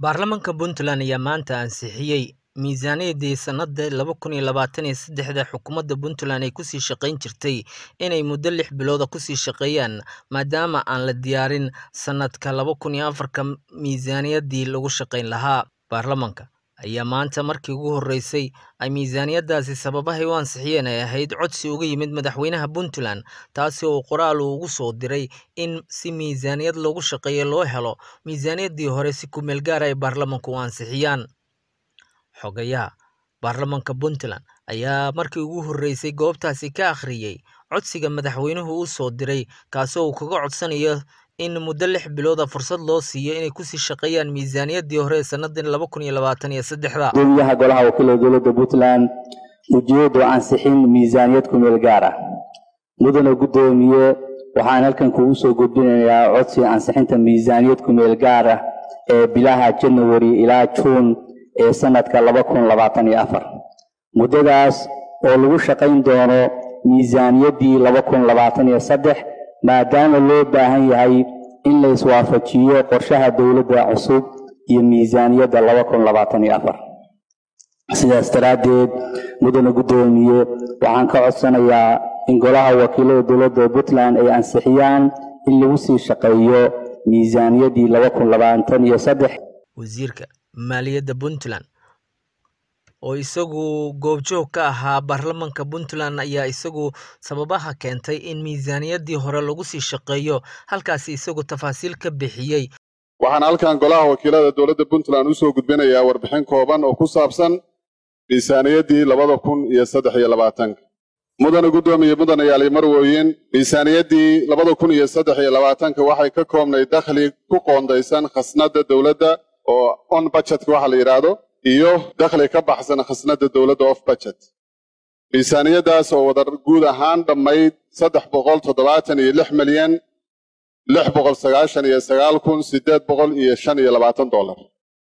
Baarlamaanka Puntland ayaa maanta ansixiyay miisaaniyaddii sanadka laba kun iyo labatan iyo sedaxda xukuumadda Puntland ay ku sii shaqayn jirtay inay muddo lix bilood ah kusii shaqeeyaan maadaama aan la diyaarin sanadka laba kun iyo afarka miisaaniyaddii lagu shaqayn lahaa. Baarlamaanka ayaa maanta markii ugu horeysay ay miisaaniyaddaasi sababahay u ansixiyeen ay ahayd codsi uga yimid madaxweynaha Puntland taasi oo qoraal uu ugu soo diray in si miisaaniyad loogu shaqeeyo loo helo miisaaniyaddii hore si ku meel gaar ah ay baarlamaanku u ansixiyaan. Xogayaha baarlamaanka Puntland ayaa markii ugu horeysay goobtaasi ka akhriyay codsiga madaxweynuhu u soo diray kaasoo uu kaga codsanayo in muddo lix bilood ah fursad loo siiyo inay kusii shaqeeyaan miisaaniyaddii hore ee sanadkan laba kun iyo labatan iyo sedaxda. gudoomiyaha golaha wakiilada dowladda puntland ujeedo ansixin miisaaniyad ku meel gaar ah mudane gudoomiye waxaan halkan kugu soo gudbinayaa codsi ansixinta miisaaniyad ku meel gaar ah ee bilaha janawari ilaa juun ee sanadka laba kun labaatan iyo afar muddadaas oo lagu shaqayn doono miisaaniyaddii laba kun labaatan iyo saddex maadaama loo baahan yahay in la iswaafajiyo qorshaha dowladda cusub iyo miisaaniyadda laba kun labaatan iyo afar sidaas daraaddeed mudane guddoomiye waxaan ka codsanayaa in golaha wakiilada dowladda puntland ay ansixiyaan in lagu sii shaqeeyo miisaaniyaddii laba kun labaatan iyo saddex wasiirka maaliyadda puntland oo isagu goobjoog ka ahaa baarlamaanka puntland ayaa isagu sababaha keentay in miisaaniyaddii hore lagu sii shaqeeyo halkaasi isagu tafaasiil ka bixiyey waxaan halkan golaha wakiilada dowladda puntland usoo gudbinayaa warbixin kooban oo ku saabsan miisaaniyaddii labada kun iyo saddex iyo labaatanka mudane guddoomiye mudane yaali marwooyin miisaaniyaddii labada kun iyo saddex iyo labaatanka waxay ka koobnay dakhli ku qoondaysan khasnadda dowladda oo on budgetka waxa la yidhaahdo iyo dakhli ka baxsan khasnadda dowladda off budget miisaaniyaddaas oo wadar guud ahaan dhammayd saddex boqol toddobaatan iyo lix milyan lix boqol sagaashan iyo sagaal kun siddeed boqol iyo shan iyo labaatan dollar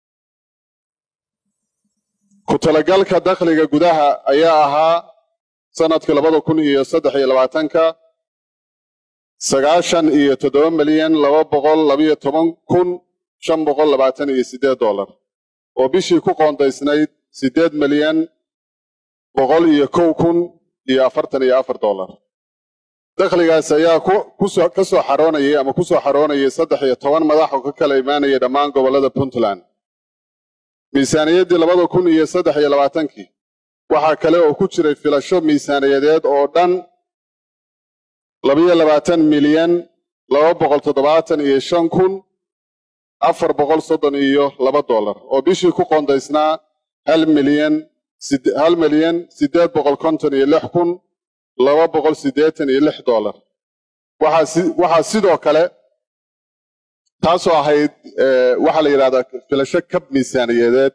ku talagalka dakhliga gudaha ayaa ahaa sanadkii labada kun iyo saddex iyo labaatanka sagaashan iyo toddoba milyan laba boqol labayo toban kun shan boqol labaatan iyo siddeed dollar oo bishii ku qoondaysnayd siddeed milyan boqol iyo kow kun iyo afartan iyo afar dollar dakhligaas ayaa ka soo xaroonayay ama ku soo xaroonayay saddex iyo toban madax oo ka kala imaanaya dhammaan gobollada puntland miisaaniyaddii labada kun iyo saddex iyo labaatankii waxaa kale oo ku jiray filasho miisaaniyadeed oo dhan labayo labaatan milyan laba boqol toddobaatan iyo shan kun afar boqol soddon iyo laba dollar oo bishii ku qoondaysnaa hal milyan hal milyan siddeed boqol konton iyo lix kun laba boqol siddeetan iyo lix dollar waxaa sidoo kale taasoo ahayd waxaa la yidhahdaa filasho kab miisaaniyadeed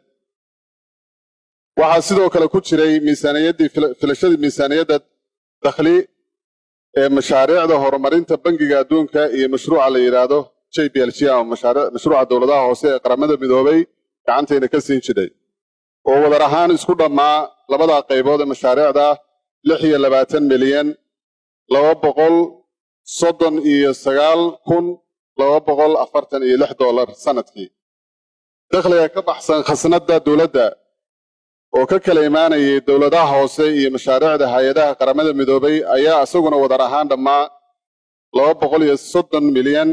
waxaa sidoo kale ku jiray miisaaniyaddii filashadii miisaaniyadda dakhli ee mashaariicda horumarinta bangiga adduunka iyo mashruuca la yidhaahdo j b l g ama mashruuca dowladaha hoose ee qaramada midoobay gacantayna ka siin jiray oo wadar ahaan isku dhammaa labada qaybood ee mashaariicda lix iyo labaatan milyan laba boqol soddon iyo sagaal kun laba boqol afartan iyo lix dollar sanadkii dakhliga ka baxsan khasnadda dowladda oo ka kala imaanayay dowladaha hoose iyo mashaariicda hay-adaha qaramada midoobay ayaa isaguna wadar ahaan dhammaa laba boqol iyo soddon milyan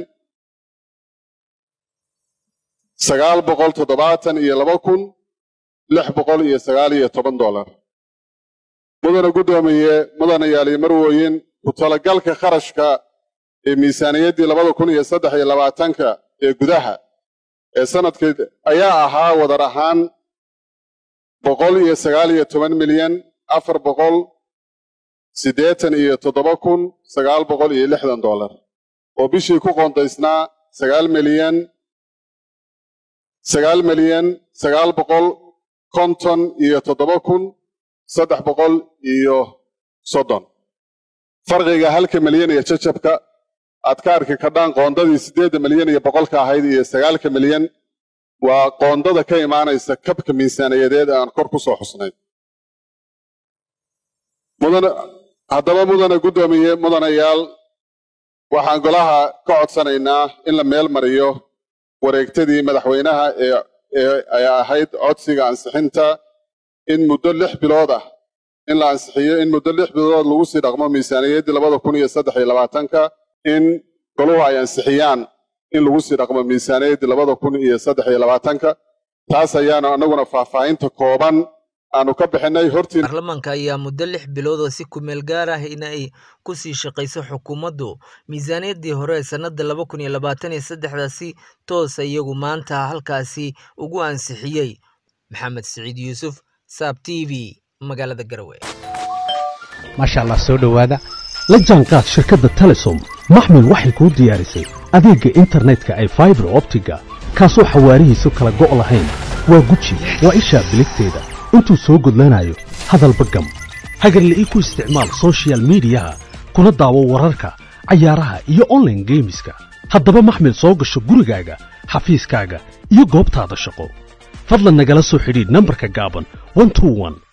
sagaal boqol toddobaatan iyo laba kun lix boqol iyo sagaal iyo toban dollar mudane guddoomiye mudane yaali marwooyin ku talagalka kharashka ee miisaaniyaddii labada kun iyo saddex iyo labaatanka ee gudaha ee sanadkii ayaa ahaa wadar ahaan boqol iyo sagaal iyo toban milyan afar boqol siddeetan iyo toddoba kun sagaal boqol iyo lixdan dollar oo bishii ku qoondaysnaa sagaal milyan sagaal milyan sagaal boqol konton iyo toddoba kun saddex boqol iyo soddon farqiga halka milyan iyo jajabka aad ka arki kadhaan qoondadii siddeedda milyan iyo boqolka ahayd iyo sagaalka milyan waa qoondada ka imaanaysa kabka miisaaniyadeed ee aan kor ku soo xusnay mudane haddaba mudane guddoomiye mudanayaal waxaan golaha ka codsanaynaa in la meel mariyo wareegtadii madaxweynaha ee ee ay ahayd codsiga ansixinta in muddo lix bilood ah in la ansixiyo in muddo lix bilood lagu sii dhaqmo miisaaniyaddii labada kun iyo saddex iyo labaatanka in goluhu ay ansixiyaan in lagu sii dhaqmo miisaaniyaddii labada kun iyo saddex iyo labaatanka taas ayaanu annaguna faahfaahinta kooban aanu ka bixinay hortiin baarlamaanka ayaa muddo lix bilood oo si kumeel gaar ah in ay ku sii shaqayso xukuumaddu miisaaniyaddii hore ee sannadda laba kun iyo labaatan iyo saddexda si toosa iyagu maanta halkaasi ugu ansixiyey maxamed siciid yuusuf saab t v magaalada garowe maasha allah soo dhowaada la jaanqaad shirkadda telesom maxmil waxay kuu diyaarisay adeegga internetka ay faibar optiga kaasoo xawaarihiisu kala go' lahayn waa guji waa ishaa biligteeda intuu soo gudlanayo hadalba gam hagarle ii ku isticmaal sochial midiyaha kuna daawo wararka cayaaraha iyo onlaine geemiska haddaba maxmil soo gasho gurigaaga xafiiskaaga iyo goobtaada shaqo fadlan nagala soo xidhiidh nambarka gaaban